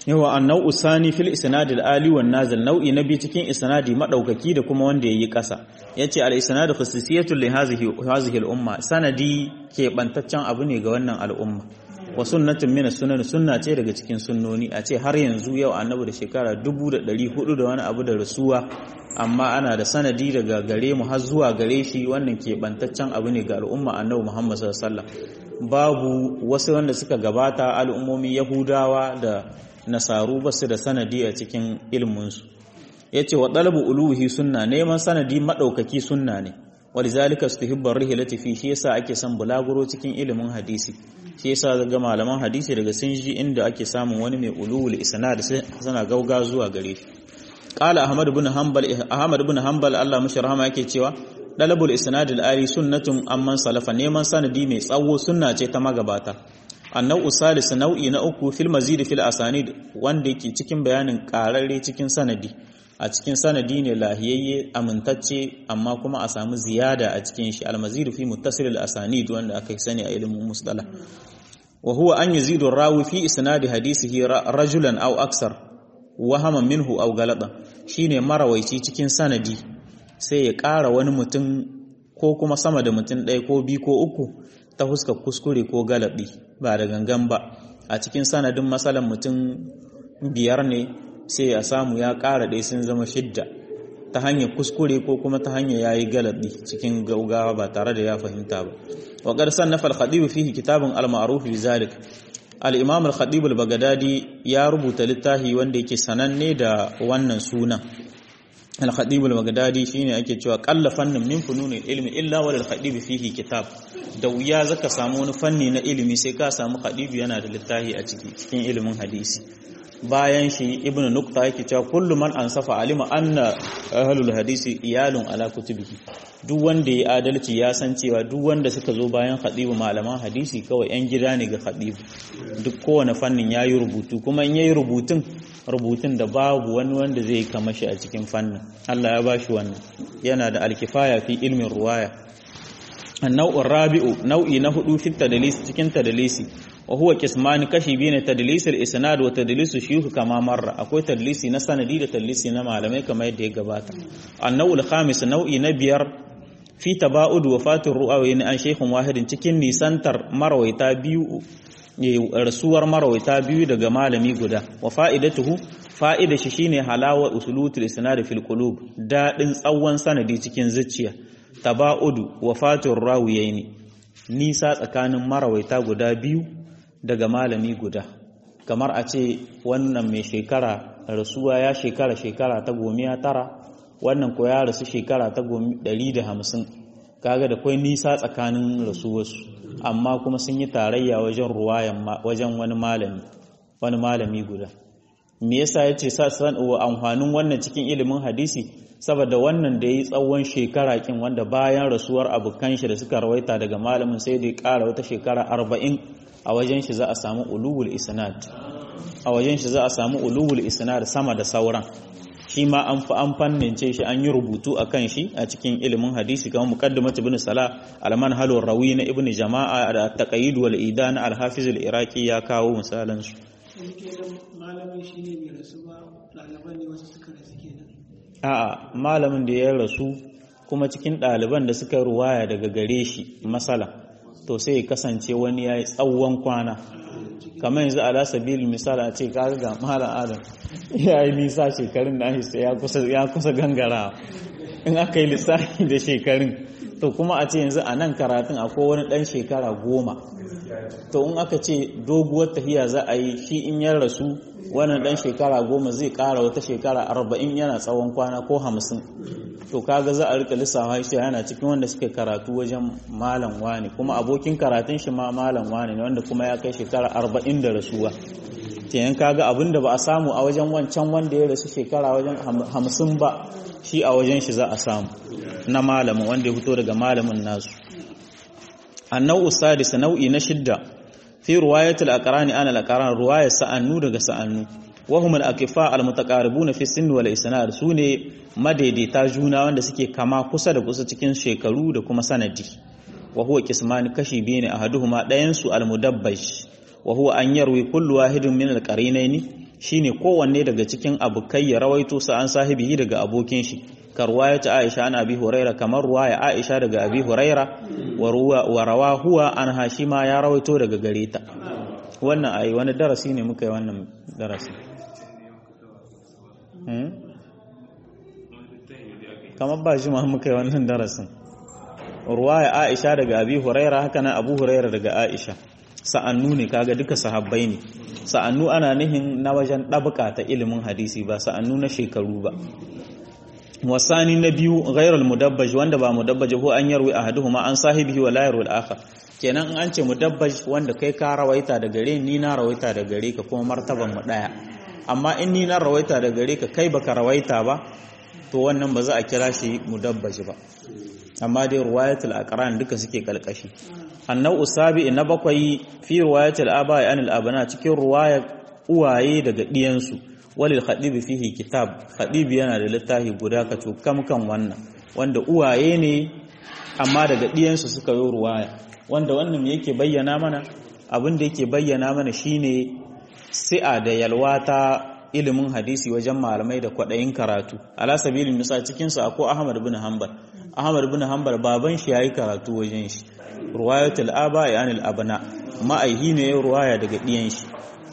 yawa annau usani fil isnad al ali wan nazil nau'i na biyu cikin isnadi madaukaki da kuma wanda yayi kasa yace al isnad khususiyatun li hadhihi hadhihi al umma sanadi ke bantaccen abu ne ga wannan al'umma wa sunnatun min sunan sunna ce daga cikin sunnoni a ce har yanzu yau annabi da shekara 1400 da wani abu da rasuwa amma ana da sanadi daga gare mu har zuwa gare shi wannan ke bantaccen abu ne ga al'umma annabi Muhammad sallallahu alaihi wasallam babu wasu wanda suka gabata al'ummomin yahudawa da nasaru ba su da sanadi a cikin ilminsu ya ce wa ɗalabu uluhi sunna neman sanadi maɗaukaki sunna ne wani zalika su tuhibbar rihilati fi shi yasa ake son bulaguro cikin ilimin hadisi shi yasa ga malaman hadisi daga sun ji inda ake samun wani mai uluwul isnad suna gauga zuwa gare shi qala ahmad ibn hanbal ahmad ibn hanbal Allah mashi rahama yake cewa dalabul isnad al-ali sunnatun amman salafa neman sanadi mai tsawo sunna ce ta magabata annau salis nau'i na uku fil mazid fil asanid wanda yake cikin bayanin kararre cikin sanadi a cikin sanadi ne lahiyayye amintacce amma kuma a samu ziyada a cikin shi al mazid fi muttasil al asanid wanda aka sani a ilimin musdala wa huwa an yazidu rawi fi isnad hadisihi rajulan aw aksar wahama minhu aw galatan shine marawaici cikin sanadi sai ya ƙara wani mutum ko kuma sama da mutum ɗaya ko biyu ko uku ta huska kuskure ko galabi ba da gangan ba a cikin sanadin matsalan mutum biyar ne sai ya samu ya ƙara ɗaya sun zama shidda ta hanyar kuskure ko kuma ta hanyar ya yi galabi cikin gaugawa ba tare da ya fahimta ba wa ƙarsan na falhaɗibu fihi kitabun al-ma'ruf bi zalik al-imam al-khatib al-baghdadi ya rubuta littafi wanda yake sananne da wannan sunan al-khatib al-baghdadi shine ake cewa qalla fannin min fununil ilmi illa wal khatib fihi kitab da wuya zaka samu wani fanni na ilimi sai ka samu khatib yana da littafi a ciki cikin ilimin hadisi bayan shi ibnu nukta yake cewa kullu man ansafa alima anna ahlul hadisi iyalun ala kutubihi duk wanda ya adalci ya san cewa duk wanda suka zo bayan khadibu malaman hadisi kawai yan gida ne ga khadibu duk kowane fannin yayi rubutu kuma in yayi rubutun rubutun da babu wani wanda zai kama shi a cikin fannin Allah ya bashi wannan yana da alkifaya fi ilmin ruwaya annau rabi'u nau'i na hudu fi tadlis cikin tadlisi wa huwa qisman kashi biyu ne tadlisul isnad wa tadlisu shuyukh kama marra akwai tadlisi na sanadi da tadlisi na malamai kamar yadda ya gabata annau khamis nau'i na biyar fi taba'ud wafatir ru'awi an shaykhun wahidin cikin nisantar marwaita biyu rasuwar marwaita biyu daga malami guda wa fa'idatuhu fa'ida shi shine halawa usulutul isnad fil qulub dadin tsawon sanadi cikin zuciya taba'udu wafatir rawiyaini nisa tsakanin marawaita guda biyu daga malami guda kamar a ce wannan mai shekara rasuwa ya shekara shekara ta gomiya tara wannan ko ya rasu shekara ta ɗari da hamsin kaga da kwai nisa tsakanin rasuwarsu amma kuma sun yi tarayya wajen ruwayan wajen wani malami wani malami guda me yasa yace sa san amfanin wannan cikin ilimin hadisi saboda wannan da yayi tsawon shekara kin wanda bayan rasuwar abukan shi da suka rawaita daga malamin sai da ya ƙara wata shekara arba'in a wajen shi za a samu ulul isnad a wajen shi za a samu ulul isnad sama da sauran shi ma an fi an fannince shi an yi rubutu a kan shi a cikin ilimin hadisi kamar muqaddimat ibn salah alman halur rawi na ibn jama'a da taqayyid wal idan al hafiz al iraqi ya kawo misalan su malamin shi ne mai rasu ba ɗaliban ne wasu suka rasu kenan a'a malamin da ya rasu kuma cikin ɗaliban da suka ruwaya daga gare shi masala to sai ya kasance wani ya yi tsawon kwana kamar yanzu ala sabil misali a ce kaga ga malam adam ya yi nisa shekarun da shi ya kusa gangara in aka yi lissafi da shekarun to kuma a ce yanzu a nan karatun akwai wani ɗan shekara goma to in aka ce doguwar tafiya za a yi shi in ya rasu wannan ɗan shekara goma zai ƙara wata shekara arba'in yana tsawon kwana ko hamsin to kaga za a rika lissafa shi yana cikin wanda suka karatu wajen malam wani kuma abokin karatun shi ma malam wani ne wanda kuma ya kai shekara arba'in da rasuwa kenan kaga abin da ba a samu a wajen wancan wanda ya rasu shekara wajen hamsin ba shi a wajen shi za a samu na malamin wanda ya fito daga malamin nasu annau sadis nau'i na shidda fi ruwayatul aqrani ana al-aqran ruwayat sa'annu daga sa'annu wa hum al-aqifa al-mutaqaribuna fi sinni wal isnad sune madaidaita juna wanda suke kama kusa da kusa cikin shekaru da kuma sanadi wa huwa qisman kashi biyu ne ahaduhuma dayan su al-mudabbaj wa huwa an yarwi kullu wahidin min al-qarinaini shine kowanne daga cikin abukai ya rawaito sa an sahibi daga abokin shi ka ruwaya ta Aisha an Abi Huraira kamar ruwaya Aisha daga Abi Huraira wa rawa huwa an Hashima ya rawaito daga gare ta wannan ai wani darasi ne muka yi wannan darasi kamar ba shi ma muka yi wannan darasin ruwaya Aisha daga Abi Huraira haka nan Abu Huraira daga Aisha sa'annu ne kaga duka sahabbai ne sa'annu ana nihin na wajen ɗabaka ta ilimin hadisi ba sa'annu na shekaru ba wasani na biyu ghairul mudabbaj wanda ba mudabbaj ko an yarwi ahaduhuma an sahibihi wa la yarwi al-akhar kenan in an ce mudabbaj wanda kai ka rawaita da gare ni na rawaita da gare ka kuma martaban mu daya amma in ni na rawaita da gare ka kai baka rawaita ba to wannan ba za a kira shi mudabbaj ba amma dai ruwayatul aqran duka suke kalkashi annau usabi na bakwai fi riwayatil aba'i anil abana cikin ruwaya uwaye daga diyansu walil khadib fihi kitab khadib yana da littafi guda ka cukam kan wannan wanda uwaye ne amma daga diyansu suka yi ruwaya wanda wannan me yake bayyana mana abin da yake bayyana mana shine si'a da yalwa ta ilimin hadisi wajen malamai da kwadayin karatu ala sabilin misal cikin su akwai Ahmad bin Hanbal Ahmad bin Hanbal baban shi yayi karatu wajen shi ruwayatul aba anil abna ma'aihi ne ruwaya daga diyan shi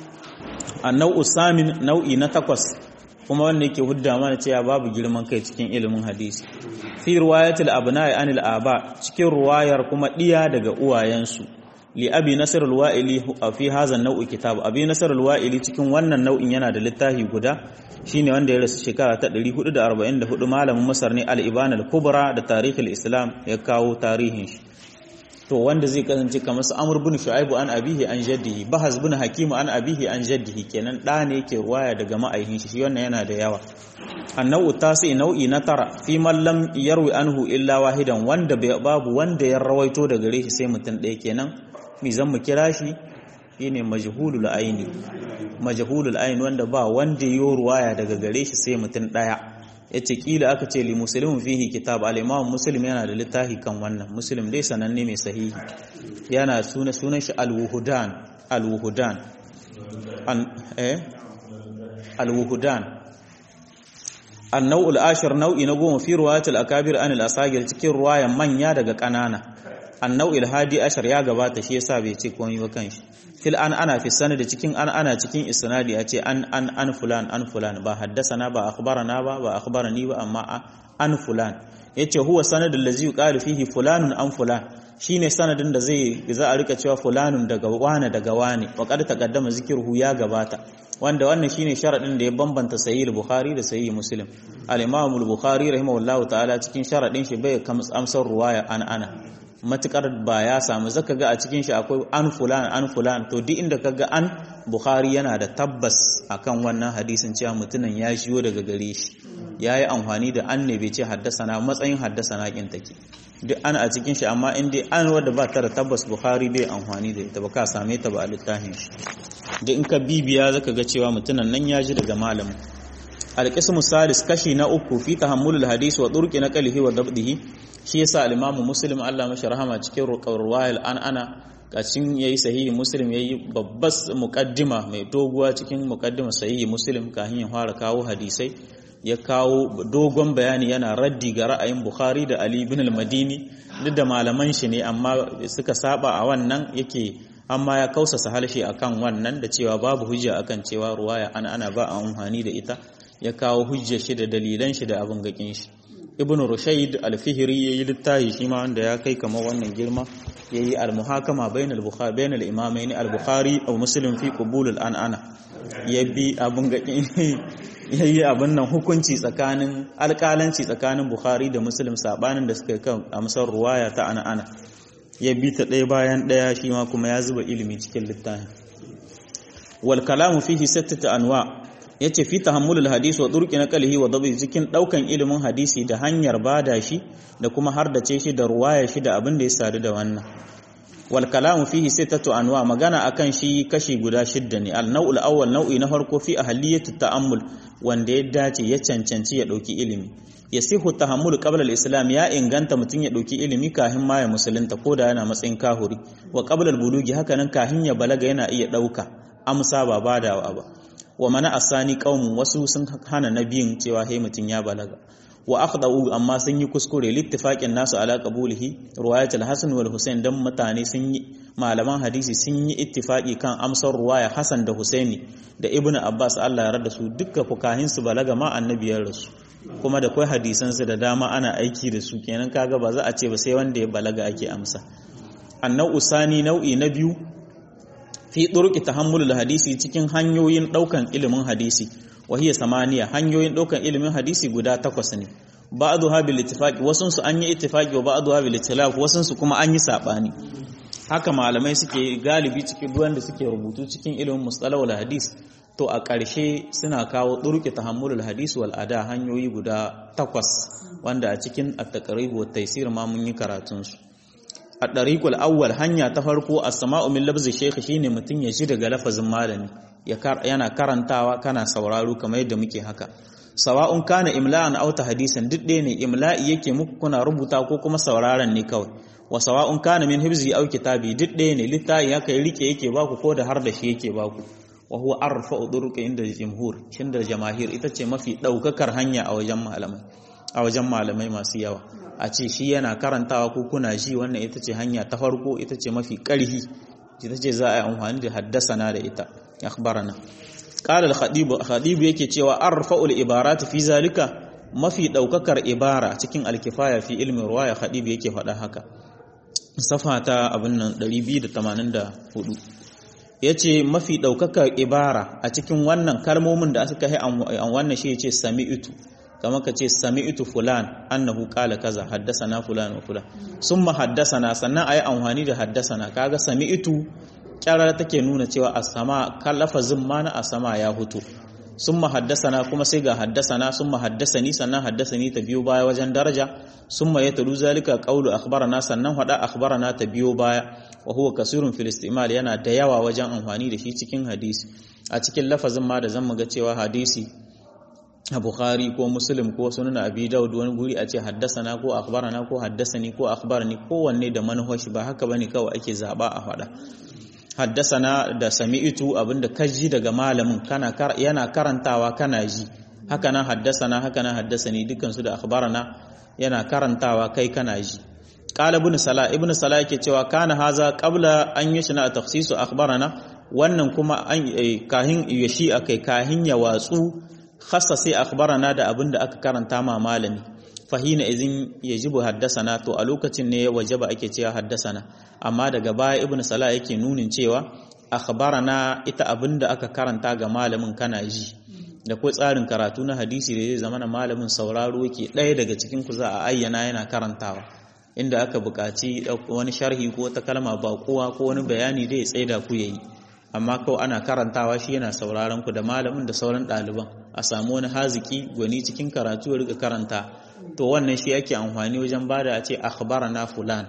annau samin nau'i na takwas kuma wanda yake hudda mana cewa babu girman kai cikin ilimin hadisi fi ruwayatul abna anil aba cikin ruwayar kuma diya daga uwayensu li abi nasr al-wa'ili fi hadha an-naw'i kitab abi nasr al-wa'ili cikin wannan nau'in yana da littafi guda shine wanda ya rasu shekara ta 444 malamin masar ne al-ibana al-kubra da tarihul islam ya kawo tarihin shi to wanda zai kasance kamar su amur bin shu'aibu an abihi an jaddihi bahaz bin hakimu an abihi an jaddihi kenan da ne yake ruwaya daga ma'aihin shi wannan yana da yawa annau tasi nau'i na tara fi man lam yarwi anhu illa wahidan wanda babu wanda ya rawaito daga gare shi sai mutum ɗaya kenan mi zan mu kira shi shine majhulul aini majhulul aini wanda ba wanda yo ruwaya daga gare shi sai mutum ɗaya yace kila aka ce li muslimin fihi kitab al-imam muslim yana da littafi kan wannan muslim dai sananne mai sahihi yana suna sunan shi al-wuhudan al-wuhudan an eh al-wuhudan an-naw'ul ashir nau'i na goma fi riwayat al-akabir an al-asagir cikin ruwayan manya daga kanana an-naw'il hadi ashar ya gabata shi yasa bai ce komai ba kanshi fil an ana fi sanadi cikin an ana cikin isnadi a ce an an an fulan an fulan ba haddasana ba akhbarana ba ba akhbarani ba amma an fulan yace huwa sanadul ladzi yuqalu fihi fulanun an fulan shine sanadin da zai za a rika cewa fulanun daga wani daga wani wa qad taqaddama zikruhu ya gabata wanda wannan shine sharadin da ya bambanta sahih bukhari da sahih muslim al-imam al-bukhari rahimahullahu ta'ala cikin sharadin shi bai amsar ruwaya an ana matukar ba ya samu zaka ga a cikin shi akwai an fulan an fulan to duk inda kaga an bukhari yana da tabbas akan wannan hadisin cewa mutumin ya shiyo daga gare shi yayi amfani da an ne bai ce haddasana matsayin haddasana kin take duk an a cikin shi amma in dai an wadda ba ta da tabbas bukhari bai amfani da ita ba ka same ta ba a littafin shi duk in ka bibiya zaka ga cewa mutumin nan ya ji daga malamin alqismu salis kashi na uku fi tahammulul hadisi wa turqi naqlihi wa dabdihi shi yasa al-imamu muslim Allah mashi rahama cikin ruwayal an ana kacin yayi sahihi muslim yayi babbas muqaddima mai doguwa cikin muqaddima sahihi muslim kafin ya fara kawo hadisai ya kawo dogon bayani yana raddi ga ra'ayin bukhari da ali ibn al-madini duk da malaman shi ne amma suka saba a wannan yake amma ya kausasa halshe akan wannan da cewa babu hujja akan cewa ruwaya an ana ba a amfani da ita ya kawo hujjar shi da dalilan shi da abin gakin shi ibn rushayd al-fihri yayi littafi shi ma wanda ya kai kamar wannan girma yayi al-muhakama bainal bukhari bainal imamain al-bukhari aw muslim fi qubul al-anana yabi abun gakin yayi abun nan hukunci tsakanin alƙalanci tsakanin bukhari da muslim sabanin da suka kan amsar ruwaya ta anana ya bi ta ɗaya bayan ɗaya shi ma kuma ya zuba ilimi cikin littafin wal kalamu fihi sittatu anwa' yace fi tahammulul hadisi wa turqi naqlihi wa dabi cikin daukan ilimin hadisi da hanyar bada shi da kuma hardace shi da ruwaya shi da abin da ya sadu da wannan wal kalamu fihi sittatu anwa magana akan shi kashi guda shidda ne al naw'ul awwal nau'i na farko fi ahliyatu ta'ammul wanda ya dace ya cancanci ya dauki ilimi yasihu tahammul qabla al-islam ya inganta mutun ya dauki ilimi kahin ma ya musulunta koda yana matsayin kahuri wa qabla al-bulugi haka nan kahin ya balaga yana iya dauka amsa ba badawa ba wa mana asani qaumun wasu sun hana nabiyin cewa hey mutun ya balaga wa akhdau amma sun yi kuskure littifaqin nasu ala qabulihi riwayat al-hasan wal husain dan mutane sun yi malaman hadisi sun yi ittifaqi kan amsar ruwaya hasan da husaini da ibnu abbas Allah ya rada su dukka fukahin su balaga ma annabiyar rasu kuma da kai hadisan su da dama ana aiki da su kenan kaga ba za a ce ba sai wanda ya balaga ake amsa annau usani nau'i na biyu fi turki tahammulul hadisi cikin hanyoyin daukan ilimin hadisi wahiya samaniya hanyoyin daukan ilimin hadisi guda takwas ne ba'dhuha bil ittifaqi wasun su an yi ittifaqi wa ba'dhuha bil ikhtilaf wasun su kuma an yi sabani haka malamai suke galibi cikin duwan da suke rubutu cikin ilimin mustalahul hadis to a ƙarshe suna kawo turki tahammulul hadisi wal ada hanyoyi guda takwas wanda a cikin at-taqrib wa taysir ma mun yi karatun su a ɗariƙul awwal hanya ta farko a sama'u min labzi shekhi shine mutum ya ji daga lafazin malami yana karantawa kana sauraro kamar yadda muke haka sawa'un kana imla'an aw hadisan duk ɗaya ne imla'i yake muku kuna rubuta ko kuma sauraron ne kawai wa sawa'un kana min hibzi aw kitabi duk ɗaya ne littafi haka rike yake baku ko da har da shi yake baku wa huwa arfa'u duruq inda jumhur da jamahir ita ce mafi ɗaukakar hanya a wajen malamai a wajen malamai masu yawa a ce shi yana karantawa ko kuna ji wannan ita ce hanya ta farko ita ce mafi ƙarhi ita ce za a yi amfani da haddasana da ita akhbarana qala al-khatib khatib yake cewa arfa'ul ibarat fi zalika mafi daukakar ibara cikin al-kifaya fi ilmi ruwaya khatib yake faɗa haka safa ta abin nan 284 yace mafi daukakar ibara a cikin wannan kalmomin da aka yi an wannan shi yace sami'tu kamar ka ce sami'tu fulan annahu qala kaza haddasana fulan wa fulan summa haddasana sannan ayi amfani da haddasana kaga sami'tu kyarar take nuna cewa as-sama kan lafazin ma na as-sama ya hutu summa haddasana kuma sai ga haddasana summa haddasani sannan haddasani ta biyo baya wajen daraja summa yatalu zalika qawlu akhbarana sannan hada akhbarana ta biyo baya wa huwa kasirun fil istimal yana da yawa wajen amfani da shi cikin hadisi a cikin lafazin ma da zan muga cewa hadisi a Bukhari ko Muslim ko Sunan Abi Dawud wani guri a ce haddasana ko akhbarana ko haddasani ko akhbarani kowanne da manhaji ba haka bane kawai ake zaba a fada haddasana da sami'tu abinda kaji daga malamin kana yana karantawa kana ji haka nan haddasana haka nan haddasani dukkan su da akhbarana yana karantawa kai kana ji qala ibn salah ibn salah yake cewa kana haza qabla an yashna takhsisu akhbarana wannan kuma an kahin yashi akai kahin ya watsu khassa sai akhbarana da abinda aka karanta ma malami fahina izin yajibu haddasana to a lokacin ne wajaba ake cewa haddasana amma daga baya ibn salah yake nunin cewa akhbarana ita abinda aka karanta ga malamin kana ji da kai tsarin karatu na hadisi da zai zama na malamin sauraro yake ɗaya daga cikin ku za a ayyana yana karantawa inda aka buƙaci wani sharhi ko ta kalma baƙuwa ko wani bayani da ya tsaida ku yayi amma kawai ana karantawa shi yana sauraron ku da malamin da sauran ɗaliban a samu wani haziki gwani cikin karatu ya riga karanta to wannan shi yake amfani wajen bada a ce akhbarana fulan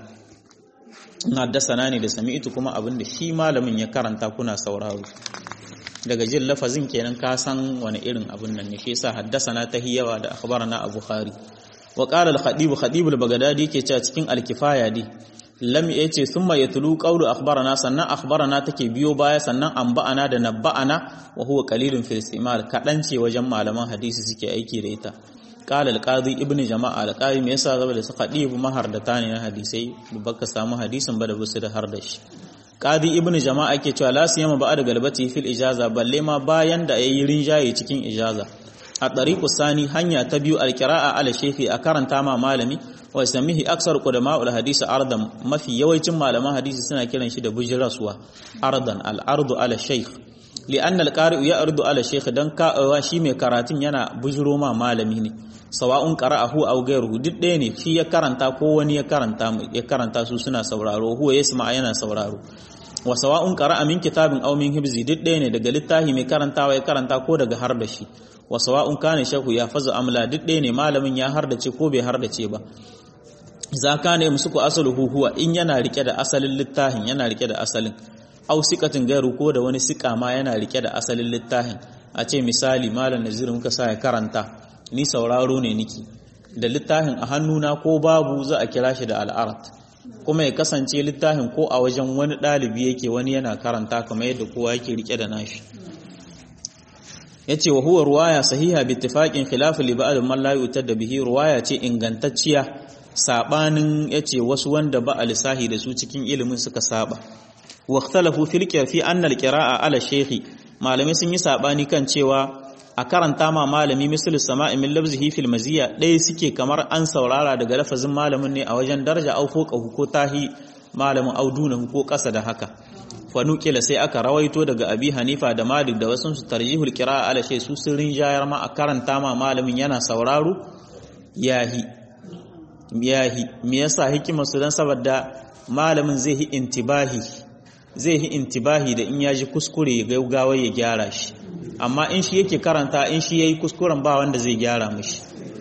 in haddasana ne da sami'tu kuma abin da shi malamin ya karanta kuna sauraro daga jin lafazin kenan ka san wani irin abin nan ne shi yasa haddasana ta hiyawa da akhbarana a bukhari wa qala al-khatib khatib al-baghdadi yake cewa cikin al-kifaya dai lam yace thumma yatlu qawlu akhbarana sannan akhbarana take biyo baya sannan anba'ana da nabba'ana wa huwa qalilun fil istimal kadan ce wajen malaman hadisi suke aiki da ita qala al-qadi ibn jama'a al-qadi me yasa saboda su khadib mahardata ne na hadisai baka samu hadisin ba da busu da har da shi qadi ibn jama'a yake cewa la siyama ba'a da galbati fil ijaza balle ma bayan da yayi rinjaye cikin ijaza a tariqu sani hanya ta biyu al-qira'a ala shaykhi a karanta ma malami wa samihi aksar qudama'ul hadisi ardan mafi yawancin malaman hadisi suna kiran shi da bujraswa ardan al-ardu ala shaykh li'anna al-qari'u ya'ridu ala shaykh dan ka'awa shi mai karatun yana bujiro ma malami ne sawa'un qara'ahu aw ghayruhu duk ɗaya ne shi ya karanta ko wani ya karanta ya karanta su suna sauraro huwa yasma yana sauraro wa sawa'un qara'a min kitabin aw min hibzi duk ɗaya ne daga littafi mai karantawa ya karanta ko daga har da shi wa sawa'un kana shahu ya fazu amla duk ɗaya ne malamin ya hardace ko bai hardace ba za ka ne musu ku asaluhu huwa in yana rike da asalin littafin yana rike da asalin au sikatin gairu ko da wani sika ma yana rike da asalin littafin a ce misali malam nazir muka sa ya karanta ni sauraro ne niki da littafin a hannuna ko babu za a kira shi da al'arat kuma ya kasance littafin ko a wajen wani ɗalibi yake wani yana karanta kamar yadda kowa yake rike da nashi yace wa huwa ruwaya sahiha bi ittifaqin khilaf li ba'd man la yu'tad bihi ruwaya ce ingantacciya sabanin yace wasu wanda ba alisahi da su cikin ilimin suka saba wa ikhtalafu fil fi anna al qira'a ala shaykhi malamai sun yi sabani kan cewa a karanta ma malami misal sama'i min labzihi fil maziya ɗaya suke kamar an saurara daga lafazin malamin ne a wajen daraja au ko ko tahi malamin auduna ko ƙasa da haka fanukila sai aka rawaito daga abi hanifa da malik da wasu su tarjihul qira'a ala shay su sirrin jayar ma a karanta ma malamin yana sauraro yahi yahi me yasa hikimar su dan saboda malamin zai yi intibahi zai yi intibahi da in yaji kuskure ya gaugawa ya gyara shi amma in shi yake karanta in shi yayi kuskuren ba wanda zai gyara mishi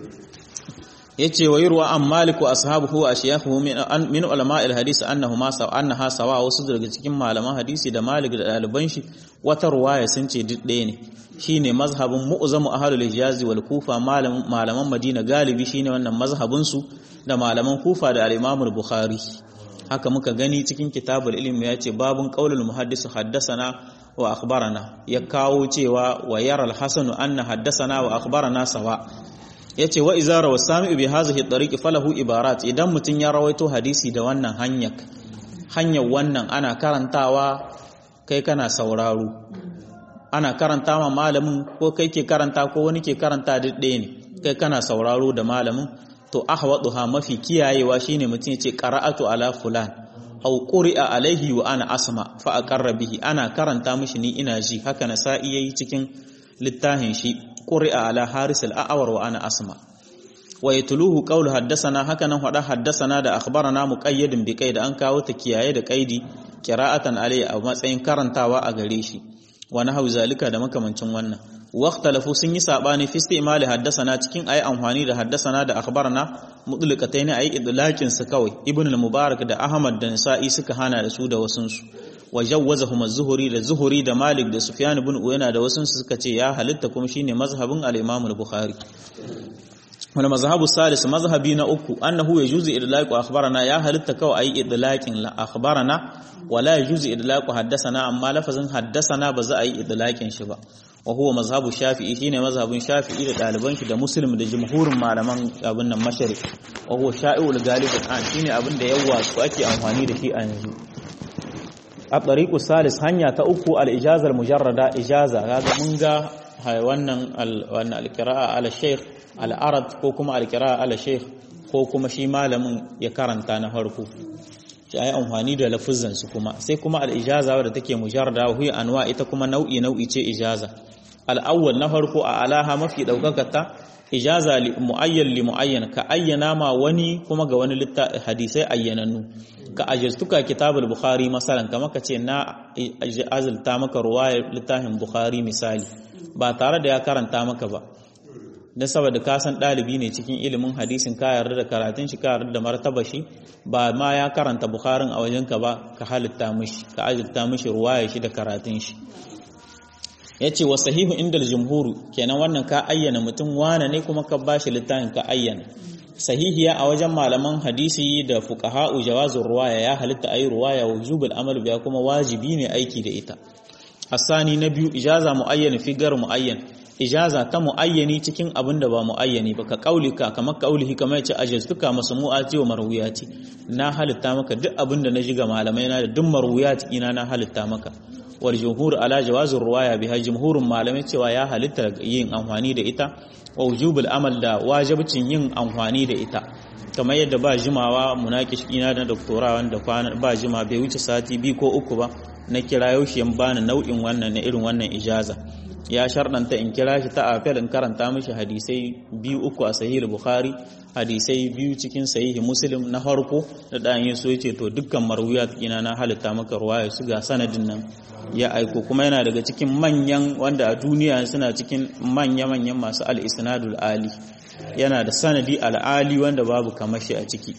yace wa yurwa an malik wa ashabuhu wa ashyahuhu min min ulama alhadith annahu ma sa annaha sawa wasu daga cikin malaman hadisi da malik da daliban shi wata ruwaya sun ce duk ɗaya ne shine mazhabin mu'zamu ahlul hijaz wal kufa malaman malaman madina galibi shine wannan mazhabin su da malaman kufa da al-imam al-bukhari haka muka gani cikin kitabul ilmi yace babun qaulul muhaddis haddathana wa akhbarana ya kawo cewa wa yara al-hasan anna haddathana wa akhbarana sawa yace wa idza rawa sami'u bi hadhihi at falahu ibarat idan mutun ya rawaito hadisi da wannan hanyar hanyar wannan ana karantawa kai kana sauraro ana karanta ma malamin ko kai ke karanta ko wani ke karanta duk ɗaya ne kai kana sauraro da malamin to ahwaduha mafi kiyayewa shine mutum yace qara'atu ala fulan aw quri'a alaihi wa ana asma fa aqarra bihi ana karanta mishi ni ina ji haka na sa'i yayi cikin littafin shi quri'a ala haris al-a'war wa ana asma wa yatluhu qawlu haddathana haka nan hada haddathana da akhbarana muqayyadin bi qaid an kawo ta kiyaye da qaidi qira'atan alai a matsayin karantawa a gare shi wa nahwu zalika da makamancin wannan واختلفوا sun yi sabani fi istimali haddasana cikin ayi amfani da haddasana da akhbarana mutlaqatayn ayi idlaqin su kawai ibn al-mubarak da ahmad da nisa'i suka hana da su da wasun su wajawazahum az-zuhri da zuhri da malik da sufyan ibn uyana da wasun su suka ce ya halitta kuma shine mazhabin al-imam al-bukhari wal mazhabu salis mazhabi na uku annahu yajuzu idlaqu akhbarana ya halitta kawai ayi idlaqin la akhbarana wala yajuzu idlaqu haddasana amma lafazin haddasana ba za a yi idlaqin shi ba wa huwa mazhabu shafi'i shine mazhabin shafi'i da daliban shi da muslim da jumhurin malaman abin nan mashari wa huwa sha'i'ul galib an shine abin da yawa su ake amfani da shi a yanzu a tariqu salis hanya ta uku al ijaza al mujarrada ijaza kaga mun ga wannan wannan al qira'a ala shaykh al arad ko kuma al qira'a ala shaykh ko kuma shi malamin ya karanta na farko shi ayi amfani da lafuzan su kuma sai kuma al ijaza wadda take mujarrada wa huwa anwa ita kuma nau'i nau'i ce ijaza al'awwal na farko a alaha mafi ɗaukakata ijaza mu'ayyan li mu'ayyan ka ayyana ma wani kuma ga wani hadisai ayyanannu ka ajirtuka kitabul bukhari masalan kama ka ce na azulta maka ruwayar littafin bukhari misali ba tare da ya karanta maka ba don saboda ka san ɗalibi ne cikin ilimin hadisin ka yarda da karatun shi ka yarda da martaba shi ba ma ya karanta bukharin a wajenka ba ka halitta mishi ka azulta mishi ruwayar shi da karatun shi ya ce wa sahihu inda jumhuru kenan wannan ka ayyana mutum wane ne kuma ka bashi littafin ka ayyana sahihiya a wajen malaman hadisi da fuqaha'u jawazur ruwaya ya halitta ayi ruwaya wa wujubul amal biya kuma wajibi ne aiki da ita asani na biyu ijaza muayyan fi gar muayyan ijaza ta muayyani cikin abin da ba muayyani ba ka kaulika kamar kaulihi kamar yace ajaztuka masmu'ati wa marwiyati na halitta maka duk abin da na ji ga malamai na da duk marwiyati ina na halitta maka wal jumhur ala jawazir ruwaya biha jumhurun malamai cewa ya halitta yin amfani da ita wa wujubul amal da wajibcin yin amfani da ita kamar yadda ba jimawa munakish ina da doktora wanda ba jima bai wuce sati biyu ko uku ba na kira yaushe yan bani nau'in wannan na irin wannan ijaza ya sharɗanta in kira shi ta afel in karanta mishi hadisai biyu uku a sahih bukhari hadisai biyu cikin sahihi muslim na farko da dan yin so yace to dukkan marwiyat ina na halitta maka ruwaya su ga sanadin nan ya aiko kuma yana daga cikin manyan wanda a duniya suna cikin manya-manyan masu al-isnadul ali yana da sanadi al-ali wanda babu kamashi a ciki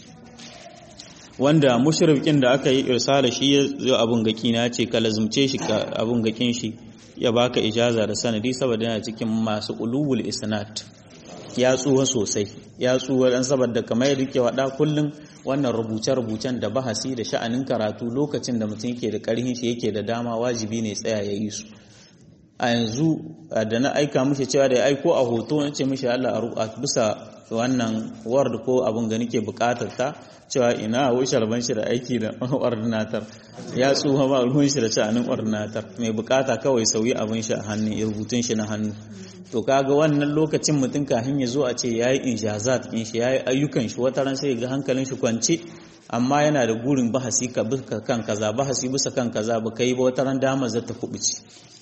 wanda mushrikin da aka yi irsala shi ya abun gaki na ce ka lazumce shi ka abun gakin shi ya baka ijaza da sanadi saboda yana cikin masu ulubul isnad ya tsuwa sosai ya tsuwa dan saboda kamar yadda ke wada kullum wannan rubuce-rubucen da bahasi da sha'anin karatu lokacin da mutum yake da karhin shi yake da dama wajibi ne tsaya ya yi su a yanzu da na aika mishi cewa da ya aiko a hoto na ce mishi Allah a bisa wannan word ko abin ga nake bukatar ta cewa ina wai sharban shi da aiki da ordinator ya tsuha ba ruwan shi da sha'anin ordinator mai bukata kawai sauyi abin shi a hannu ya rubutun shi na hannu to kaga wannan lokacin mutum kafin ya zo a ce yayi injazat din shi yayi ayyukan shi wata ran sai ga hankalin shi kwance amma yana da gurin bahasi ka bisa kan kaza bahasi bisa kan kaza ba kai ba wata ran dama za ta kubuci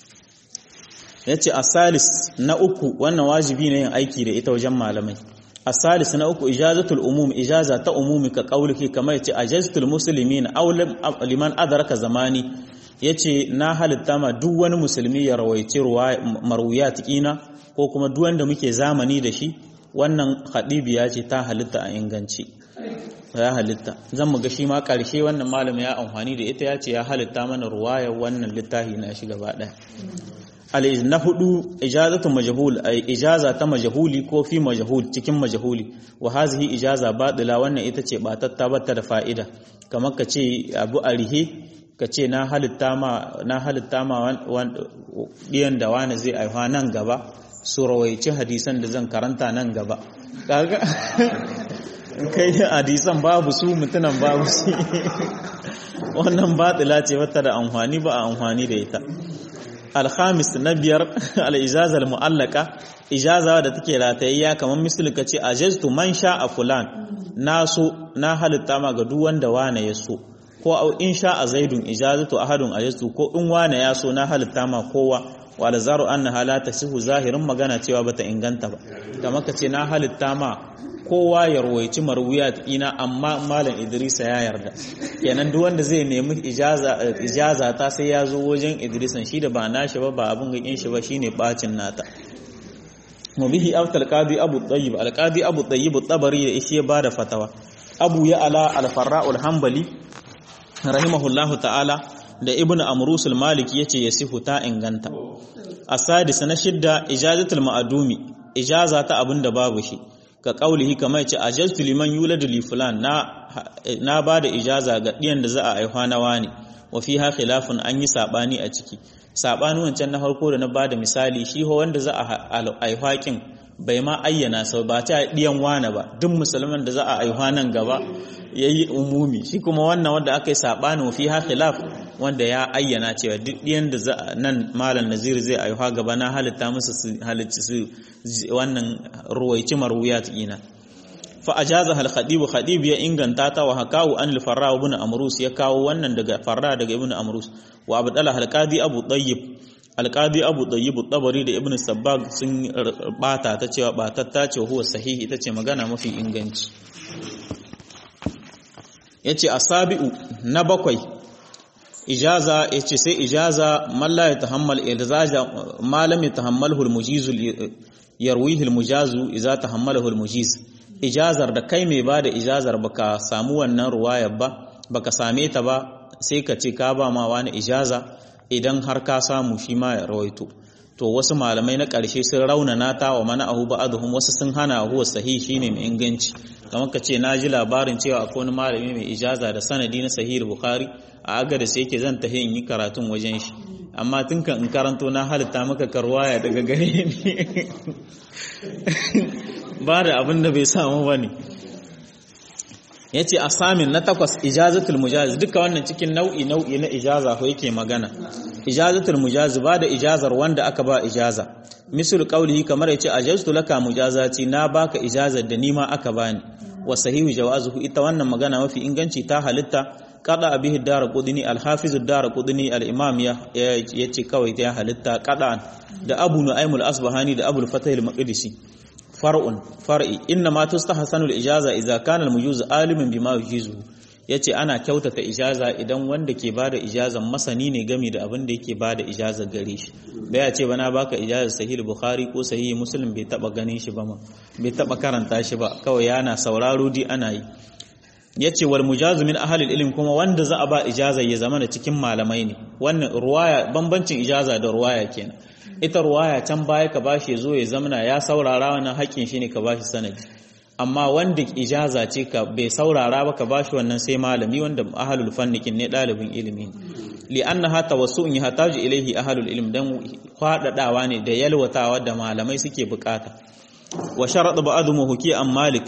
yace asalis na uku wannan wajibi ne yin aiki da ita wajen malamai asalis na uku ijazatul umum ijaza ta umumi ka kauliki kamar yace ajaztul muslimin aw liman adraka zamani yace na halitta ma duk wani musulmi ya rawaice marwiyat kina ko kuma duk wanda muke zamani da shi wannan hadibiya ce ta halitta a inganci ya halitta zan mu ga shi ma karshe wannan malami ya amfani da ita ya ce ya halitta mana ruwaya wannan littafi na shi gaba daya na hudu ijazatu majhul ay ijaza ta majhuli ko fi majhul cikin majhuli wa hazihi ijaza batila wannan ita ce batatta bata da fa'ida kamar ka ce abu arihe ka ce na halitta ma na halitta ma diyan da wani zai aiwa nan gaba su rawaici hadisan da zan karanta nan gaba kaga kai hadisan babu su mutunan babu su wannan batila ce wata da amfani ba a amfani da ita alhamis na biyar al'ijaza al-mu'allaka ijaza da take ratayayya kamar misali ka ce ajaztu man sha a fulan na so na halitta ma ga duk wanda wane ya so ko au in sha a zaidun ijazatu ahadun ajaztu ko in wane ya so na halitta ma kowa wa la zaru annaha la tasihu zahirin magana cewa bata inganta ba kamar ka ce na halitta ma kowa ya rawaici marwiyat ina amma malam Idrisa ya yarda kenan duk wanda zai nemi ijaza ijaza ta sai ya zo wajen Idrisan shi da ba nashi ba ba abin gakin shi ba shine bacin nata mu bihi aftal qadi abu tayyib al qadi abu tayyib tabari da ishe ba da fatawa abu ya ala al farra al hanbali rahimahullahu ta'ala da ibn amrus al maliki yace yasihu ta inganta asadis na shidda ijazatul ma'dumi ijaza ta abinda babu shi ka kaulihi kamar yace ajaztu liman yuladu li fulan na na bada ijaza ga diyan da za a aiwa na wani wa fiha khilafun an yi sabani a ciki sabani wancan na farko da na bada misali shi ho wanda za a aiwa kin bai ma ayyana sau ba ta diyan wani ba duk musulman da za a aiwa nan gaba yayi umumi shi kuma wannan wanda aka yi sabani fiha khilaf wanda ya ayyana cewa duk diyan da za nan malam nazir zai aiwa gaba na halitta musu su halicci su wannan ruwaici marwiyat ina fa ajaza al khadib khadib ya inganta ta wa hakawu an al farra ibn amrus ya kawo wannan daga farra daga ibn amrus wa abdalla al qadi abu tayyib al qadi abu tayyib tabari da ibn sabbag sun bata ta cewa batatta ce huwa sahihi ita ce magana mafi inganci yace asabi'u na bakwai ijaza yace sai ijaza man la yatahammal irzaja ma lam yatahammalhu al-mujiz yarwihi al-mujazu idza tahammalahu al-mujiz ijazar da kai mai bada ijazar baka samu wannan ruwayar ba baka same ta ba sai ka ce ka ba ma wani ijaza idan har ka samu shi ma ya rawaito to wasu malamai na ƙarshe sun raunana ta wa mana ahu ba'aduhum wasu sun hana huwa sahihi shine mai inganci kamar ka ce na ji labarin cewa akwai wani malami mai ijaza da sanadi na sahih bukhari a agada sai yake zan tahi in yi karatun wajen shi amma tun kan in karanto na halitta maka karwaya daga gare ni ba da abin da bai samu ba ne ya ce a samin na takwas ijazatul mujazi duka wannan cikin nau'i nau'i na ijaza ko yake magana ijazatul mujazi ba da ijazar wanda aka ba ijaza misal qawlihi kamar yace ajaztu laka mujazati na baka ijazar da nima aka bani wa sahihu jawazuhu ita wannan magana mafi inganci ta halitta kada bihi dara qudni al-hafiz dara qudni al-imam ya yace kawai ta halitta kada da abu nu'aym al-asbahani da abul fatah al-maqdisi far'un far'i inna ma tustahsanu al-ijaza idza kana al-mujuz alimin bima yujizu yace ana kyautata ijaza idan wanda ke bada ijazan masani ne game da abin da yake bada ijaza gare shi da ya ce bana baka ijaza sahih bukhari ko sahih muslim bai taba ganin shi ba ma bai taba karanta shi ba kawai yana sauraro di ana yi yace wal mujazu min ahli ilm kuma wanda za a ba ijaza ya zama da cikin malamai ne wannan ruwaya bambancin ijaza da ruwaya kenan ita ruwaya can baya ka bashi zo ya zamana ya saurara wannan haƙƙin shi ne ka bashi sanadi amma wanda ijaza ce ka bai saurara ba ka bashi wannan sai malami wanda ahlul fannikin ne dalibin ilimi li'annaha tawassu'un yahtaju ilayhi ahlul ilm dan fadadawa ne da yalwatawa da malamai suke bukata wa sharad ba'dhu huki an malik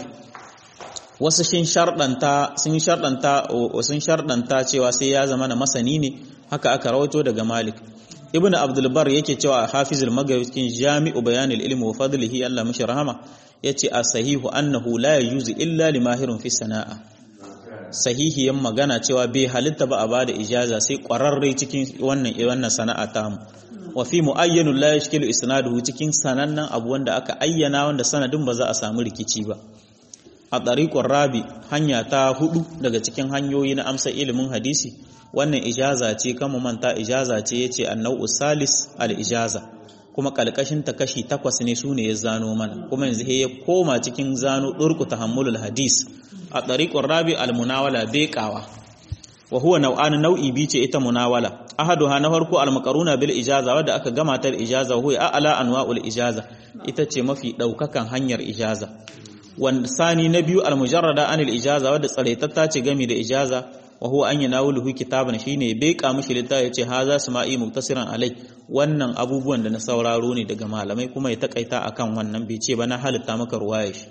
wasu sun shardanta sun shardanta sun shardanta cewa sai ya zama na masani ne haka aka rawaito daga malik ibn abdul bar yake cewa hafizul magawi cikin jami'u bayanil ilmi wa fadlihi Allah mishi rahama yace as-sahihu annahu la yajuzu illa limahirun fi sana'a sahihiyan magana cewa bai halitta ba a bada ijaza sai kwararre cikin wannan wannan sana'a ta mu wa fi muayyanun la yashkilu isnaduhu cikin sanannan abu wanda aka ayyana wanda sanadin ba za a samu rikici ba a tariqur rabi hanya ta hudu daga cikin hanyoyi na amsa ilimin hadisi wannan ijaza ce kama manta ijaza ce yace annau salis al ijaza kuma kalkashin ta kashi takwas ne sune ya zano mana kuma yanzu ya koma cikin zano durku tahammulul hadis a tariqur rabi al munawala beqawa wa huwa nau'an nau'i bi ce ita munawala ahaduha na farko al maqaruna bil ijaza wadda aka gama ta ijaza huwa a'la anwa'ul ijaza ita ce mafi daukakan hanyar ijaza wanda sani na biyu al mujarrada anil ijaza wadda tsaraitatta ce gami da ijaza wa huwa an yanawuluhu kitaban shine bai ka mishi littafi yace haza sama'i muktasiran alai wannan abubuwan da na sauraro ne daga malamai kuma ya takaita akan wannan bai ce ba na halitta maka ruwaya shi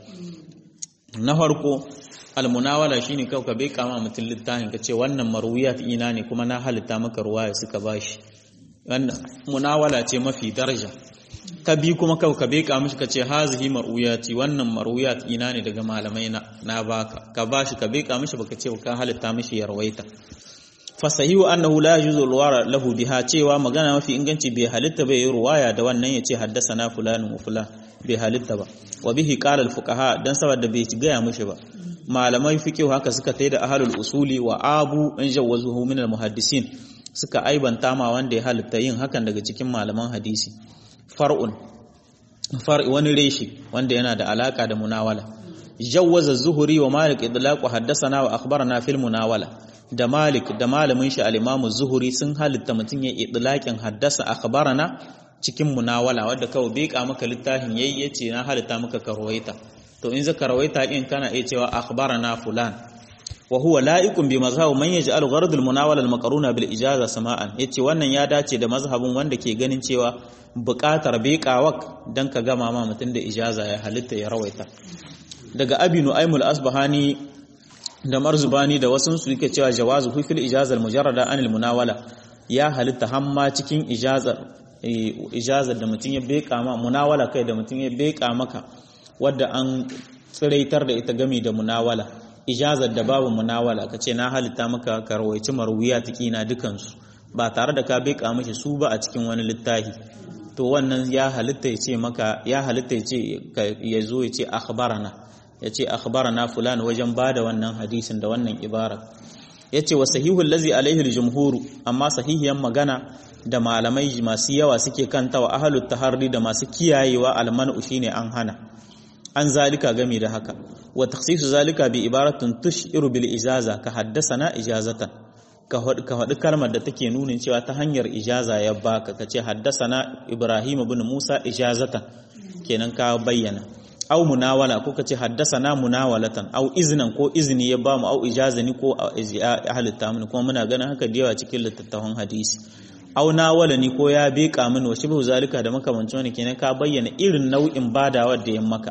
na farko almunawala shine kau ka bai kama mutum littafin ka ce wannan marwiyat ina ne kuma na halitta maka ruwaya suka bashi wannan munawala ce mafi daraja ka bi kuma kau ka beka mishi ka ce hazihi mar'uyati wannan mar'uyat ina ne daga malamai na na baka ka bashi ka beka mishi baka ce ka halitta mishi ya rawaita fa sahihu annahu la yajuzu alwara lahu biha cewa magana mafi inganci bai halitta bai yi ruwaya da wannan yace haddathana fulanun wa fulan bai halitta ba wa bihi qala alfuqaha dan saboda bai gaya mishi ba malamai fiqh haka suka tai da ahlul usuli wa abu an jawazuhu min almuhaddisin suka aibanta ma wanda ya halitta yin hakan daga cikin malaman hadisi far'un far'i wani reshi wanda yana da alaka da munawala jawwaza zuhuri wa malik idlaqu haddathana wa akhbarana fil munawala da malik da malamin shi al-imam zuhuri sun halitta mutun ya idlaqin haddasa akhbarana cikin munawala wanda kawai beka maka littafin yayi yace na halitta maka karwaita to in zaka rawaita din kana iya cewa akhbarana fulan wa huwa la'iqun bi mazhab man yaj'al gharad al-munawala al-maqruna bil ijaza sama'an yace wannan ya dace da mazhabin wanda ke ganin cewa buƙatar beƙawak dan ka gama ma mutun da ijaza ya halitta ya rawaita daga abinu aimul asbahani da marzubani da wasu su yake cewa jawazu fi fil ijaza al-mujarrada an al-munawala ya halitta hamma cikin ijazar ijazar da mutun ya beƙa ma munawala kai da mutun ya beƙa maka wadda an tsiraitar da ita gami da munawala ijazar da babu munawala ka ce na halitta maka ka rawaici marwiya na dukansu ba tare da ka beka mishi su ba a cikin wani littafi to wannan ya halitta ya ce maka ya halitta ya ce ya zo ya ce akhbarana ya ce akhbarana fulan wajen bada wannan hadisin da wannan ibara ya ce wa sahihul lazi alaihi aljumhuru amma sahihiyan magana da malamai masu yawa suke kanta wa ahlut taharri da masu kiyayewa almanu shine an hana an zalika gami da haka wa takhsisu zalika bi ibaratun tushiru bil ijaza ka haddasana ijazatan ka faɗi kalmar da take nunin cewa ta hanyar ijaza ya baka ka ce haddasana ibrahim ibn musa ijazatan kenan ka bayyana au munawala ko ka ce haddasana munawalatan au iznan ko izini ya bamu au ijazani ko halitta mini kuma muna ganin haka da yawa cikin littattafan hadisi au nawala ni ko ya beka mini wa shibhu zalika da makamancin wani kenan ka bayyana irin nau'in badawa da ya maka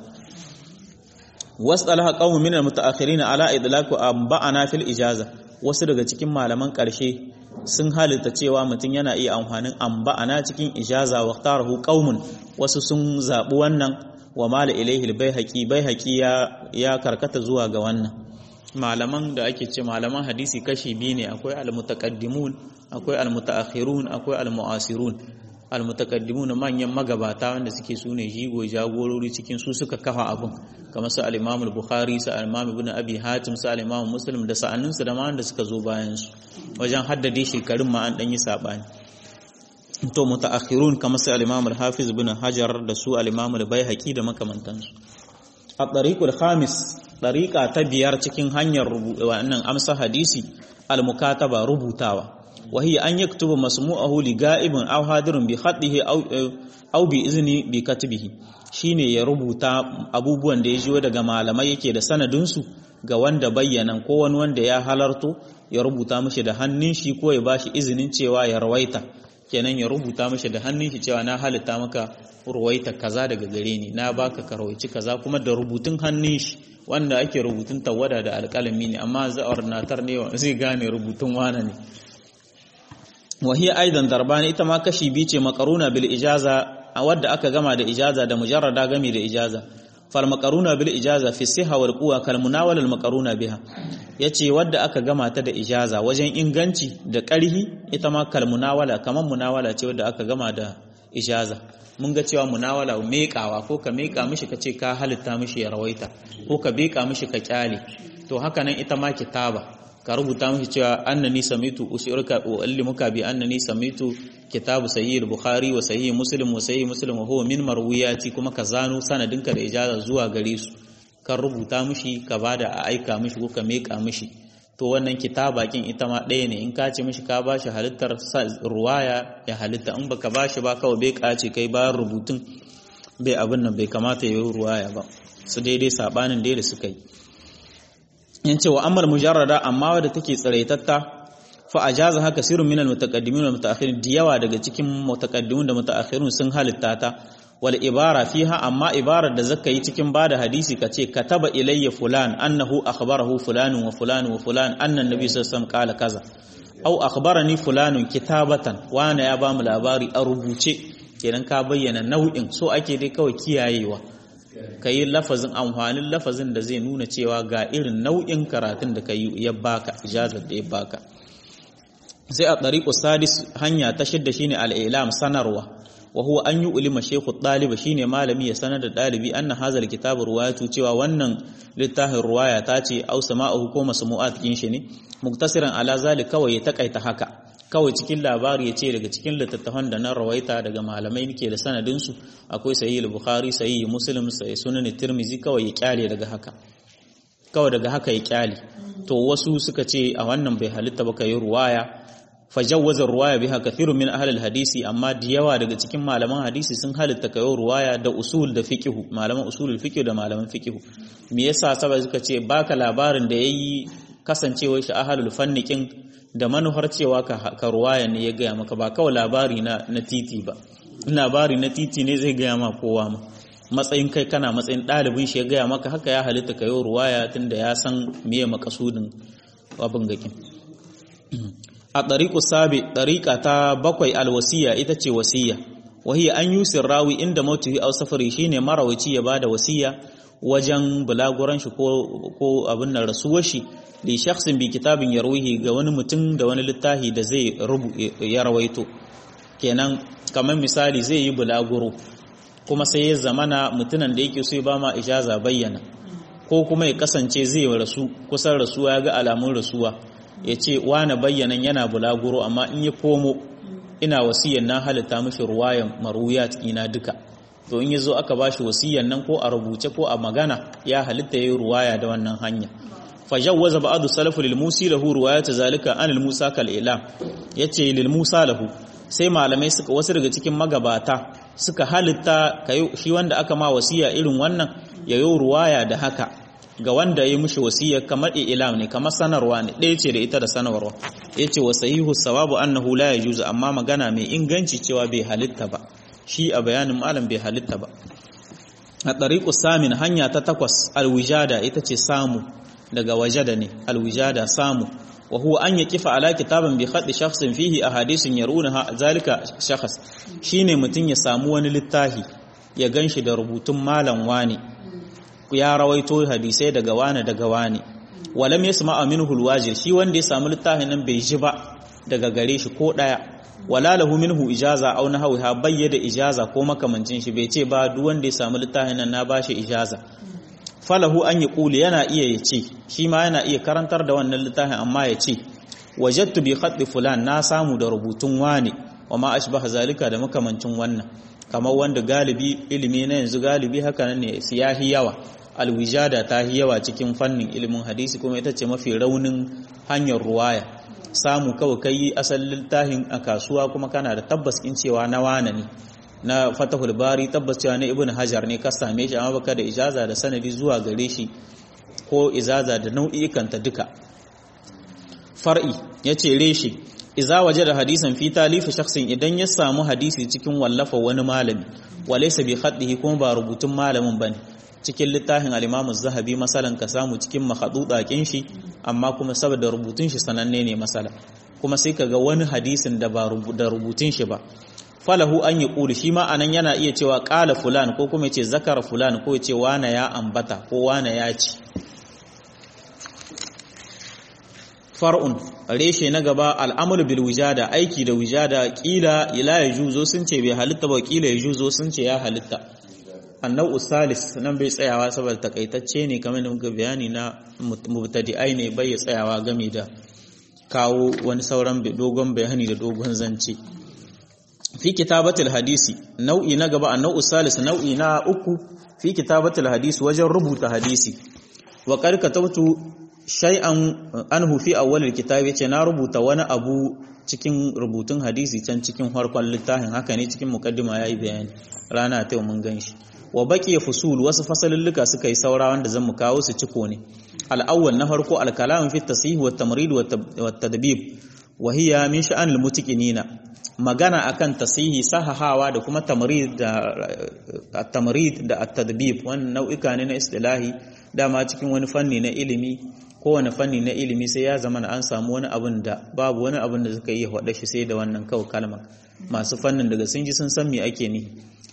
wasalaha qaumun min almutaakhirin ala idlaqu amba'ana fil ijaza wasu daga cikin malaman karshe sun halitta cewa mutum yana iya amfanin amba'ana cikin ijaza wa tarahu qaumun wasu sun zabi wannan wa mala ilaihi albayhaqi bayhaqi ya ya karkata zuwa ga wannan malaman da ake ce malaman hadisi kashi biyu ne akwai almutaqaddimun akwai almutaakhirun akwai almuasirun almutakaddimun manyan magabata wanda suke su ne jigo jagorori cikin su suka kafa abun kamar su al-Imam al-Bukhari su al-Imam Ibn Abi Hatim su al-Imam Muslim da sa'annin su da ma wanda suka zo bayan su wajen haddade shekarun ma an dan yi sabani to mutaakhirun kamar su al-Imam al-Hafiz Ibn Hajar da su al-Imam al-Baihaqi da makamantan su a tariqul khamis tariqa ta biyar cikin hanyar wannan amsa hadisi al-mukataba rubutawa wa hiya an yaktuba masmu'ahu li ga'ibin aw hadirun bi khatihi aw aw bi izni bi katbihi shine ya rubuta abubuwan da ya jiyo daga malamai yake da sanadin su ga wanda bayyanan ko wani wanda ya halarto ya rubuta mishi da hannun shi ko ya bashi izinin cewa ya rawaita kenan ya rubuta mishi da hannun shi cewa na halitta maka ruwaita kaza daga gare ni na baka ka rawaici kaza kuma da rubutun hannun shi wanda ake rubutun tawada da alƙalami ne amma za'ar natar ne zai gane rubutun wana ne wahiya aidan darbani ita ma kashi biyu ce makaruna bil ijaza a wadda aka gama da ijaza da mujarrada gami da ijaza fal makaruna bil ijaza fi siha wal quwa kal munawala al makaruna biha yace wadda aka gama ta da ijaza wajen inganci da ƙarhi ita ma kal munawala kaman munawala ce wadda aka gama da ijaza mun ga cewa munawala meƙawa ko ka meƙa mishi ka ce ka halitta mishi ya rawaita ko ka beƙa mishi ka kyale to haka nan ita ma kitaba ka rubuta mishi cewa annani samitu usirka wa allimuka bi annani samitu kitabu sahih al-bukhari wa sahih muslim wa sahih muslim wa huwa min marwiyati kuma ka zano sanadinka da ijaza zuwa gare su kan rubuta mishi ka bada a aika mishi ko ka meƙa mishi to wannan kitaba kin ita ma ɗaya ne in ka ce mishi ka bashi halittar ruwaya ya halitta in baka bashi ba kawai bai kace kai bayan rubutun bai abin nan bai kamata ya yi ruwaya ba su daidai sabanin da suka yi in ce wa amal mujarrada amma wadda take tsiraitatta fa ajaza haka sirrun minal mutaqaddimin wal mutaakhirin diyawa daga cikin mutaqaddimin da mutaakhirun sun halitta ta wal ibara fiha amma ibarar da zaka yi cikin bada hadisi kace kataba ilayya fulan annahu akhbarahu fulanun wa fulanun wa fulan anna nabi sallallahu alaihi wasallam qala kaza au akhbarani fulanun kitabatan wana ya bamu labari a rubuce kenan ka bayyana nau'in so ake dai kawai kiyayewa kai lafazin amfanin lafazin da zai nuna cewa ga irin nau'in karatun da kai ya baka ijazar da ya baka sai a tariqu sadis hanya ta shidda shine al-ilam sanarwa wa huwa an yi ulima shekhu ɗaliba shine malami ya sanar da ɗalibi anna hazal kitabu ruwayatu cewa wannan littafin ruwaya ta ce au sama'ahu ko masmu'at kin shi ne muktasiran ala zalik kawai ya takaita haka kawai cikin labari ya ce daga cikin littattafan da na rawaita daga malamai nake da sanadin su akwai sahih al-bukhari sahih muslim sahih sunan tirmizi kawai ya kyale daga haka kawai daga haka ya kyale to wasu suka ce a wannan bai halitta ba kai ruwaya fajawwazar ruwaya biha kathirun min ahli hadisi amma da yawa daga cikin malaman hadisi sun halitta kayo ruwaya da usul da fiqh malaman usulul fiqh da malaman fiqh me yasa saboda suka ce baka labarin da yayi kasancewar shi ahlul fannikin da manuhar cewa ka, ka ruwaya ne ya gaya maka ba kawai labari na na titi ba labari na titi ne zai gaya ma kowa ma matsayin kai kana matsayin ɗalibin shi ya gaya maka haka ya halitta kayo ruwaya tunda ya san meye makasudin abin gakin a ɗariƙu sabi ɗariƙa ta bakwai alwasiya ita ce wasiya wahiyya an yi rawi inda mautuhi au safari shine marawaci ya bada wasiya wajen bulaguran shi ko abin nan rasuwar shi li shakhsin bi kitabin yarwihi ga wani mutum da wani littafi da zai ya rawaito kenan kamar misali zai yi bulaguro kuma sai ya zamana mutunan da yake so ya ba ma ijaza bayyana ko kuma ya kasance zai rasu kusan rasuwa ya ga alamun rasuwa ya ce wane bayyanan yana bulaguro amma in ya komo ina wasiyan na halitta mashi ruwayan maruyat ina duka to in ya zo aka bashi wasiyan nan ko a rubuce ko a magana ya halitta ya yi ruwaya da wannan hanya fajawwaza ba'adu salafu lil musi lahu ruwayat zalika an al musa kal ilam yace lil musa lahu sai malamai suka wasu daga cikin magabata suka halitta shi wanda aka ma wasiya irin wannan ya yi ruwaya da haka ga wanda ya mushi wasiya kamar ilam ne kamar sanarwa ne ɗaya ce da ita da sanarwa ya ce wa sahihu sawabu annahu la yajuzu amma magana mai inganci cewa bai halitta ba shi a bayanin malam bai halitta ba a ɗariƙu samin hanya ta takwas alwijada ita ce samu daga wajada ne alwijada samu wa huwa an yaqifa ala kitabin bi khatti shakhsin fihi ahadithun yaruna zalika shakhs shine mutun ya samu wani littafi ya ganshi da rubutun malam wani ya rawaito hadisai daga wani daga wani walam yasma minhu alwajir shi wanda ya samu littafin nan bai ji ba daga gare shi ko daya wala lahu minhu ijaza aw nahwiha bayyada ijaza ko makamancin shi bai ce ba duk wanda ya samu littafin nan na bashi ijaza falahu an yi ƙuli yana iya ya ce shi ma yana iya karantar da wannan littafin amma ya ce wajattu bi khatti fulan na samu da rubutun wani wa ma ashbaha zalika da makamancin wannan kamar wanda galibi ilimi na yanzu galibi haka nan ne siyahi yawa alwijada ta yi yawa cikin fannin ilimin hadisi kuma ita ce mafi raunin hanyar ruwaya samu kawai kai asalin littafin a kasuwa kuma kana da tabbas in cewa na wane ne na fatahul bari tabbas cewa na ibn hajar ne ka same shi amma baka da ijaza da sanadi zuwa gare shi ko izaza da nau'ikanta duka far'i yace reshi iza waje da hadisan fi talifi shakhsin idan ya samu hadisi cikin wallafa wani malami walaysa bi khaddihi kuma ba rubutun malamin bane cikin littafin al-Imam zahabi masalan ka samu cikin makhdudakin shi amma kuma saboda rubutun shi sananne ne masala kuma sai kaga wani hadisin da ba da rubutun shi ba falahu an yi ƙuli shi ma anan yana iya cewa ƙala fulan ko kuma ce zakara fulan ko ce wane ya ambata ko wane ya ci far'un reshe na gaba al'amul bil wujada aiki da wujada kila ila ya juzo sun ce bai halitta ba kila ya juzo sun ce ya halitta annau salis nan bai tsayawa saboda takaitacce ne kamar da muka bayani na mubtadi'ai ne bai tsayawa game da kawo wani sauran dogon bayani da dogon zance fi kitabatul hadisi nau'i na gaba annau salis nau'i na uku fi kitabatul hadisi wajen rubuta hadisi wa qad katabtu shay'an anhu fi awwalil kitabi yace na rubuta wani abu cikin rubutun hadisi can cikin farkon littafin haka ne cikin mukaddima yayi bayani rana ta mun ganshi wa baqiya fusul wasu fasalulluka suka yi saura wanda zan mu kawo su ciko ne al-awwal na farko al-kalam fi at-tasih wa at-tamrid wa at-tadbib wa hiya min sha'an al-mutaqinina magana akan tasihi sahahawa da kuma tamrid da at-tamrid da at-tadbib wannan nau'ika ne na istilahi dama cikin wani fanni na ilimi kowane fanni na ilimi sai ya zama an samu wani abin da babu wani abin da suka yi hada shi sai da wannan kawai kalma masu fannin daga sun ji sun san me ake ni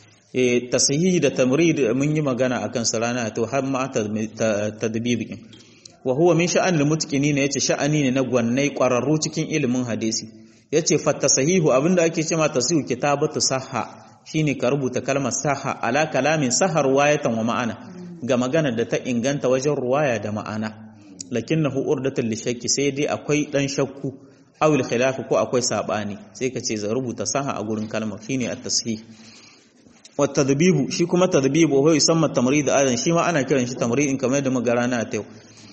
e tasihi da tamrid mun yi magana akan su rana to har ma tadbib wa huwa min sha'an al-mutqinin yace sha'ani ne na gwannai kwararru cikin ilimin hadisi yace fa tasahihu abinda ake cewa tasihu kitabatu sahha shine ka rubuta kalmar sahha ala kalamin sahar wayatan wa ma'ana ga magana da ta inganta wajen ruwaya da ma'ana lakinnahu urdatul lishakki sai dai akwai dan shakku aw khilaf ko akwai sabani sai ka ce za rubuta saha a gurin kalmar shine at-tasih wa tadbibu shi kuma tadbibu huwa yusamma tamrid adan shi ma ana kiran shi tamrid kamar da magara na ta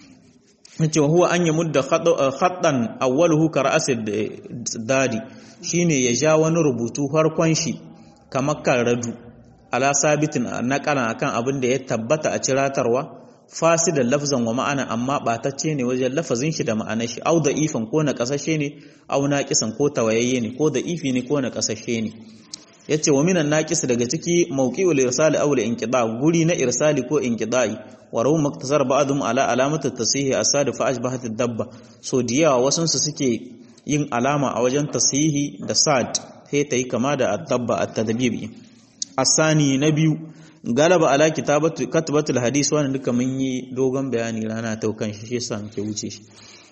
yace huwa an yamudda khattan awwaluhu ka ra'sid dadi shine ya ja wani rubutu farkon shi kamar kan radu ala sabitin naqala akan abin da ya tabbata a ciratarwa fasidan lafzan wa ma'ana amma batacce ne wajen lafazin shi da ma'anar shi au da ifan ko na kasashe ne au naqisan ko tawayayye ne ko da ifi ne ko na kasashe ne yace wa minan naqis daga ciki mawqi'ul irsal aw al inqida guri na irsali ko inqida'i wa rawu maktasar ba'dhum ala alamati tasihi asad fa ashbahat ad-dabba so diyawa wasun su suke yin alama a wajen tasihi da sad sai ta yi kama da ad-dabba at-tadbib asani na biyu galaba ala kitabatu katbatul hadis wannan duka mun yi dogon bayani rana ta kan shi yasa muke wuce shi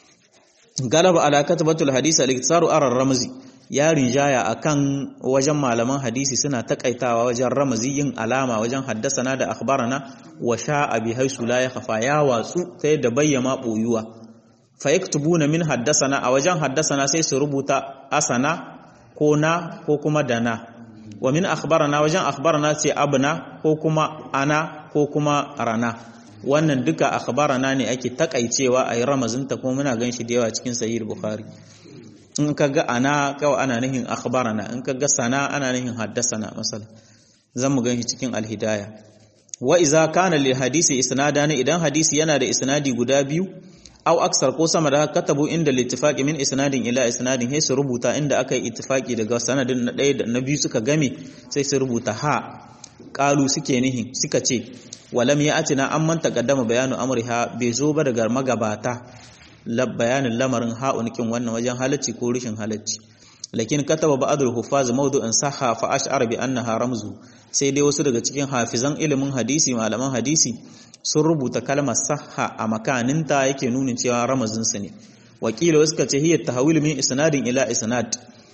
galaba ala katbatul hadis al-iktisaru ara ramzi ya rinjaya akan wajen malaman hadisi suna takaitawa wajen ramazi yin alama wajen haddasana da akhbarana wa sha'a bi haisu la yakhfa ya watsu ta yadda bayyama boyuwa fa yaktubuna min haddasana a wajen haddasana sai su rubuta asana ko na ko kuma dana wa min akhbarana wajen akhbarana ce abna ko kuma ana ko kuma rana wannan duka akhbarana ne ake takaicewa a yi ramazinta kuma muna gan shi da yawa cikin sahih bukhari in ka ga ana kawai ana nihin akhbarana in ka ga sana ana nihin haddasana masala zan mu gan shi cikin alhidaya wa iza kana lil hadisi isnadani idan hadisi yana da isnadi guda biyu aw aksar ko sama da katabu inda littifaqi min isnadin ila isnadin sai su rubuta inda aka yi ittifaqi daga sanadin na ɗaya da na biyu suka game sai su rubuta ha qalu suke nihin suka ce walam ya'tina amman taqaddama bayanu amriha bai zo ba daga magabata bayanin lamarin ha'unikin wannan wajen halacci ko rishin halacci lakin kataba ba'dul huffaz mawdu'an sahha fa ash'ara bi annaha ramzu sai dai wasu daga cikin hafizan ilimin hadisi malaman hadisi sun rubuta kalmar sahha a makaninta yake nunin cewa ramazinsu ne wakila wasu kace hiyar tahawil min isnadin ila isnad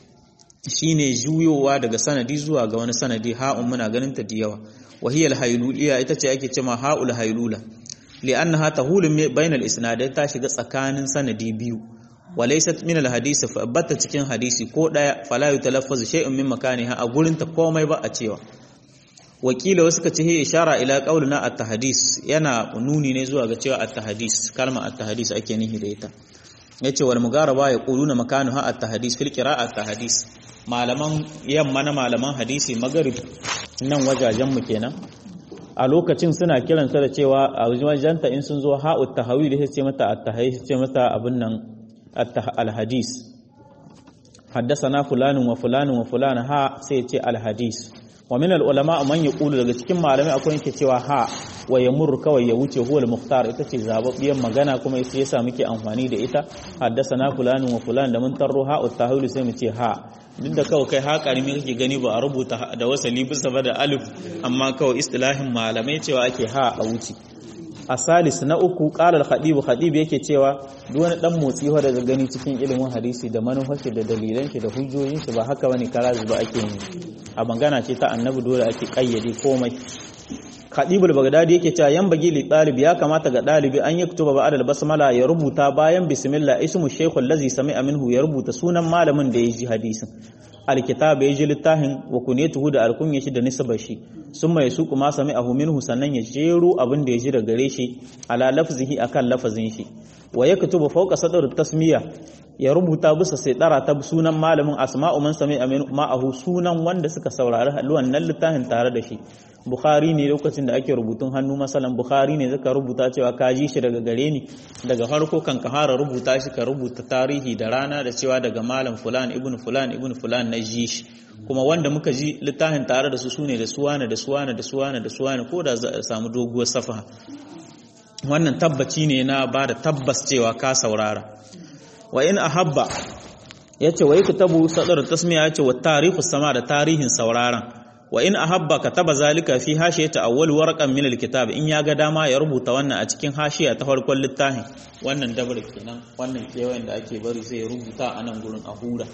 shine juyowa daga sanadi zuwa ga wani sanadi ha'un muna ganin ta da yawa wahiyal hayluliya ita ce ake cewa ha'ul haylula li'annaha tahulu bayna al-isnadai ta shiga tsakanin sanadi biyu walaysat min al-hadisi fa batta cikin hadisi ko daya fala yutalaffazu shay'un min makaniha a gurin ta komai ba a cewa wakila wasu kace he ishara ila qaulina at-tahdis yana nuni ne zuwa ga cewa at-tahdis kalma at-tahdis ake nihi da ita yace wal mugaraba yaquluna makanuha at-tahdis fil qira'at tahdis malaman yamma na malaman hadisi magarib nan wajajen mu kenan a lokacin suna kiransa da cewa a wajenta in sun zo ha'ut tahawil sai ce mata at-tahayis ce mata abin nan al-hadis haddathana fulanun wa fulanun wa fulan ha sai ce al-hadis wa min al-ulama man yaqulu daga cikin malamai akwai yake cewa ha wa yamur kawai ya wuce huwa al-mukhtar ita ce zababbiyan magana kuma ita yasa muke amfani da ita haddathana fulanun wa fulan da mun tarro ha'ut tahawil sai mu ce ha duk da kawai kai ha karimi kake gani ba a rubuta da wasali bisa ba da alif amma kawai istilahin malamai cewa ake ha a wuce a salis na uku ƙalar khadibu khadibu yake cewa duk wani dan motsi wa daga gani cikin ilimin hadisi da manufashi da dalilan shi da hujjojin shi ba haka bane karazi ba ake yi a magana ce ta annabi dole ake kayyade komai khadibul bagdadi yake cewa yan bagi li talib ya kamata ga dalibi an yaktuba ba'da al-basmala ya rubuta bayan bismillah ismu shaykh allazi sami'a minhu ya rubuta sunan malamin da ya ji hadisin alkitab ya ji littafin wa kunyatuhu da alkunya shi da nisbar shi summa yasuqu ma sami'ahu minhu sannan ya jero abin da ya ji daga gare shi ala lafzihi akan lafazin shi wa yaktubu fawqa sadr tasmiya ya rubuta bisa sai dara ta sunan malamin asma'u man sami'a ma'ahu sunan wanda suka saurari wannan littafin tare da shi Bukhari ne lokacin da ake rubutun hannu masalan Bukhari ne zaka rubuta cewa ka ji shi daga gare ni daga farko kan ka fara rubuta shi ka rubuta tarihi da rana da cewa daga malam fulan ibn fulan ibn fulan na ji shi kuma wanda muka ji littafin tare da su sune da suwana da suwana da suwana da suwana ko da za a samu doguwar safa wannan tabbaci ne na ba da tabbas cewa ka saurara wa in ahabba yace wa yaktabu sadar tasmiya yace wa tarihu sama da tarihin sauraron wa in ahabba kataba zalika fi hashiyati awwal warqan min alkitab in ya ga dama ya rubuta wannan a cikin hashiya ta farkon littafin wannan dabar kenan wannan kewayen da ake bari sai ya rubuta a nan gurin a hura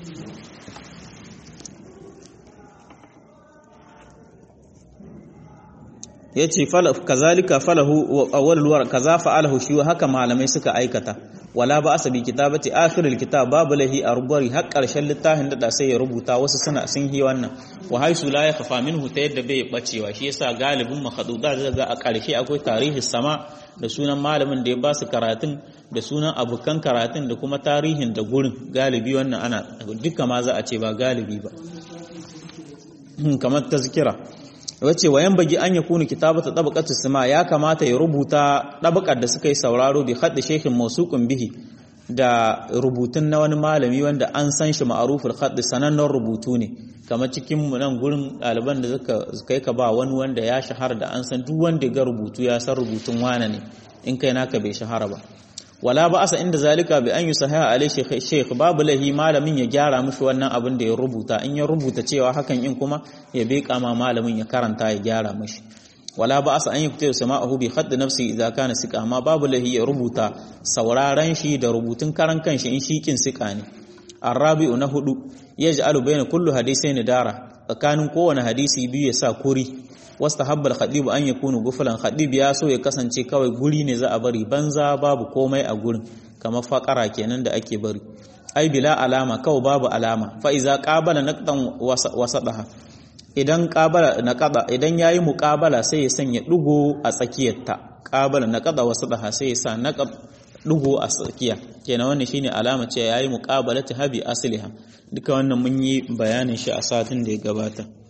yace fala kazalika falahu awwal warq kaza fa'alahu shi haka malamai suka aikata wala ba asabi kitabati akhirul kitab babu lahi a rubari har karshen littafin da sai ya rubuta wasu suna sun yi wannan wa haisu la yakfa minhu ta yadda bai bacewa shi yasa galibin makhaduda daga a karshe akwai tarihi sama da sunan malamin da ya ba su karatun da sunan abukan karatun da kuma tarihin da gurin galibi wannan ana duka ma za a ce ba galibi ba kamar tazkira wace wayan bagi an yakunu kitabata tabaqatu sama ya kamata ya rubuta tabaqar da suka yi sauraro bi hadda shekin mausuqun bihi da rubutun na wani malami wanda an san shi ma'aruful khadd sanannen rubutu ne kamar cikin nan gurin ɗaliban da suka kai ka ba wani wanda ya shahara da an san duk wanda ga rubutu ya san rubutun wane ne in kai naka bai shahara ba wala ba asa inda zalika bi an yi sahiha alai sheikh babu lahi malamin ya gyara mishi wannan abin da ya rubuta in ya rubuta cewa hakan in kuma ya beka ma malamin ya karanta ya gyara mishi wala ba asa an yi kuta sama'ahu bi khadd nafsi idza kana sika amma babu lahi ya rubuta sauraron shi da rubutun karan kanshi in shikin sika ne arabi'u na hudu yaj'alu bayna kullu hadithaini dara tsakanin kowane hadisi biyu ya sa kuri wasta habbal khadibu an yakunu gufulan khadib ya so ya kasance kawai guri ne za a bari banza babu komai a gurin kamar fakara kenan da ake bari ai bila alama kawai babu alama fa iza qabala naqdan wasadaha idan qabala naqada idan yayi muqabala sai ya sanya dugo a tsakiyarta qabala naqada wasadaha sai ya sa naqad dugo a tsakiya kenan wannan shine alama ce yayi muqabalati habi asliha duka wannan mun yi bayanin shi a satin da ya gabata